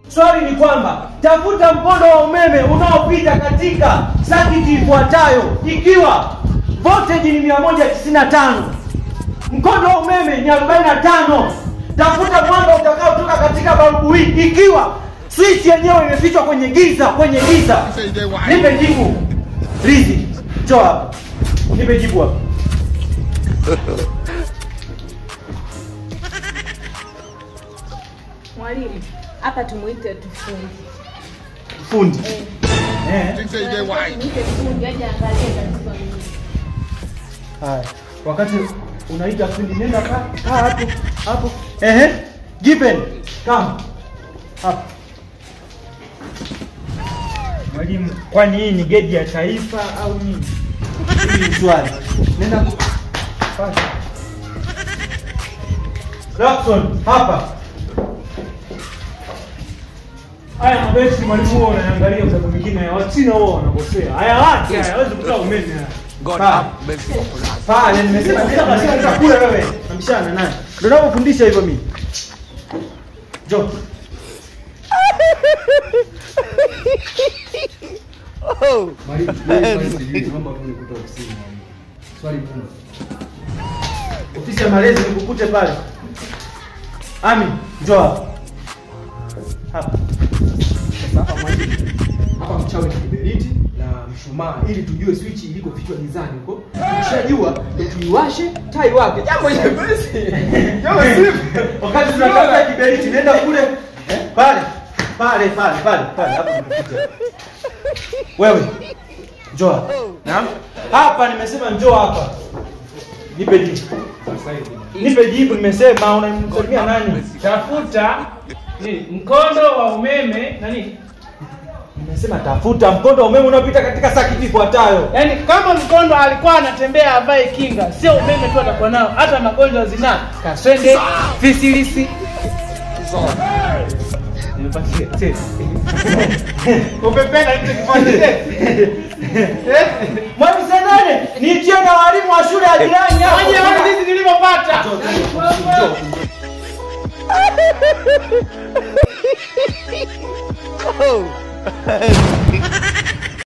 Swali ni kwamba tafuta mkondo wa umeme unaopita katika sakiti ifuatayo ikiwa voltage ni 195 mkondo wa umeme ni 45 tafuta mwanga utakaotoka katika balbu hii ikiwa switch yenyewe imefichwa kwenye giza kwenye giza nipe jibu lizi njoo hapa nipe jibu hapa Mwalimu, hapa tumuite tufundi. fundi Eh. eh. Tumuite fundi aje angalie tatizo ni nini. Haya, wakati unaita fundi nenda kaa kaa hapo hapo. Ehe, Given, come hapo. Mwalimu, kwani hii ni gedi ya taifa au nini? Hili ni swali. Nenda ku- pale. Jackson, hapa. Haya mabesi mwalimu huo unaangalia kwa sababu mwingine Wachina huo wanakosea. Haya wapi haya hawezi kutoa umeme haya. Pale. Pale nimesema nenda katika chakula wewe. Nabishana naye. Ndio ninapofundisha hivyo mimi. Njoo. Mwalimu, wewe swali sijui, naomba tu nikute ofisini mwalimu. Swali gumu. Ofisi ya malezi nikukute pale. Ami, njoo hapa. Hapa. Sasa hapa mwalimu. Hapa mchawi ni kiberiti na mshumaa ili tujue switch ilikofichwa gizani huko. Tukishajua ndio tuiwashe tai wake. Jambo jepesi. Jambo simple. Wakati tunatafuta kiberiti nenda kule eh, pale. Pale pale pale pale hapo nimekuja. Wewe njoo hapa. Naam. Hapa nimesema njoo hapa. Nipe jibu. Nipe jibu nimesema unanisalimia nani? Tafuta ni mkondo wa umeme na nini? Nimesema tafuta mkondo wa umeme unaopita katika sakiti ifuatayo. Yaani kama mkondo alikuwa anatembea avae kinga, sio umeme tu atakuwa nao, hata magonjwa ya zinaa, kaswende, fisilisi. Nimepatia. Sasa. Upependa kitu kifanye Mwalimu Senane, niitie na walimu wa shule ya jirani hapo. Waje waone jinsi nilivyopata.